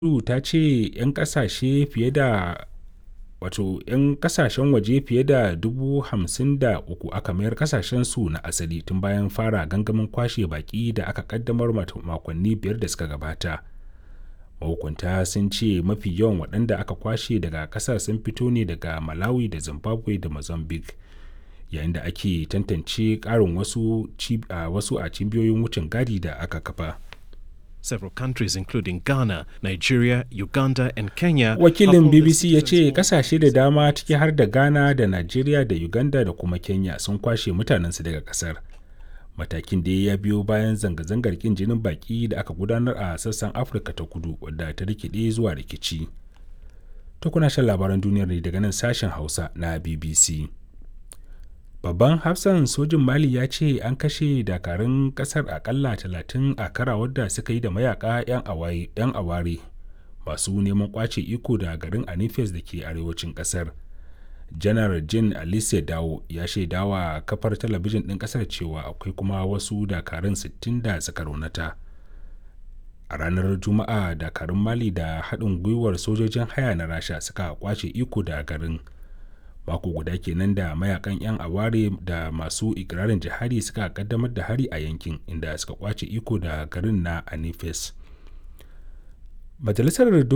EU ta ce 'yan kasashe fiye da wato 'yan kasashen waje fiye da 53,000 aka mayar kasashensu na asali tun bayan fara gangamin kwashe baƙi da aka kaddamar makonni biyar da suka gabata. Mahukunta sun ce mafi yawan waɗanda aka kwashe daga ƙasar sun fito ne daga Malawi da Zimbabwe da Mozambique, yayin da ake tantance ƙarin wasu a cibiyoyin wucin gadi da aka kafa. Several countries including Ghana, Nigeria, Uganda and Kenya. Wakilin BBC ya ce kasashe da dama ciki har da Ghana da Nigeria da Uganda da kuma Kenya sun kwashe mutanensu daga kasar. Matakin da ya biyo bayan zanga-zangar kin jinin baki da aka gudanar a sassan Afirka ta kudu wadda ta rikide zuwa rikici. Ta kuna shan labaran duniyar ne daga nan sashen Hausa na BBC. Babban hafsan sojin Mali ya ce an kashe dakarun kasar akalla talatin a karawar da suka yi da mayaka 'yan aware masu neman kwace iko da garin Anifes da ke arewacin kasar. janar jin alice dawo ya shaidawa kafar talabijin ɗin ƙasar cewa akwai kuma wasu dakarun 60 da suka raunata a ranar juma'a dakarun mali da haɗin gwiwar sojojin haya na rasha suka kwace iko da garin mako guda kenan da mayakan 'yan aware da masu ikirarin jihadi suka kaddamar da hari a yankin inda suka kwace iko da garin na anifes majalisar